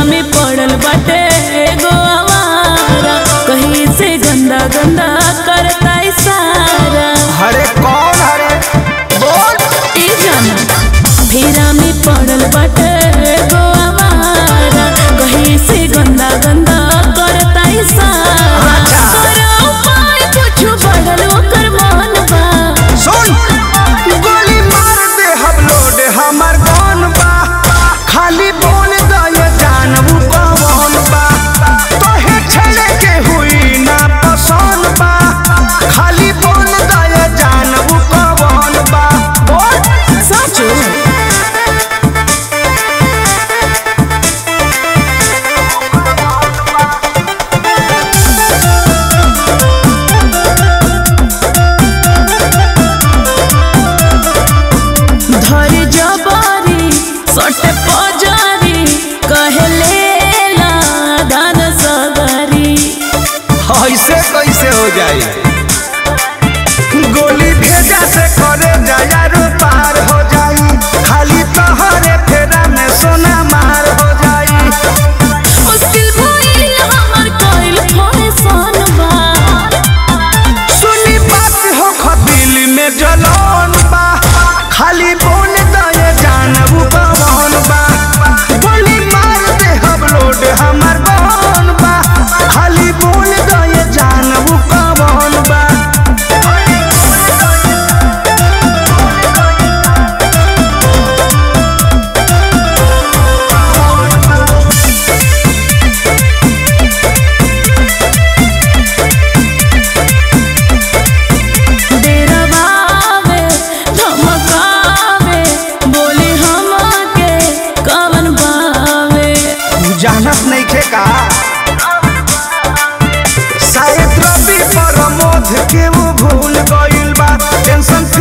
में पड़ल बाटे एगो आवारा कहीं से गंदा गंदा करता इशारा हरे कौन हरे बोल ई जाना फेरा में पड़ल बाटे एगो आवारा कहीं से गंदा गंदा करता इशारा करो उपाय कुछ बढ़ल ओकर मन बा सुन गोली मार दे हम लोड हमर कौन बा खाली बोल दे जानबू कौन बा तोहे छेड़े के हुई ना पसंद बा खाली बोल दे जानबू कौन बा बोल सचो धर जबारी सटे पजारी कहले ला दान सगरी ऐसे कैसे हो जाए गोली भेजा से करे जायारो पार हो जाई खाली तोहरे फेरा में सोना मार हो जाई मुश्किल भइल हमर कइल फैशन बा सुनी बात हो खदिल में जलन बा खाली बोल दे जानबू कौन बा गोली मार दे हम लोड हमर कौन बा खाली बोल दे जानबू कौन बा डेरवावे धमकावे बोली हमके कवन बावे जानत नहीं खे का शायद रवि प्रमोद के वो भूल गइल बा टेंशन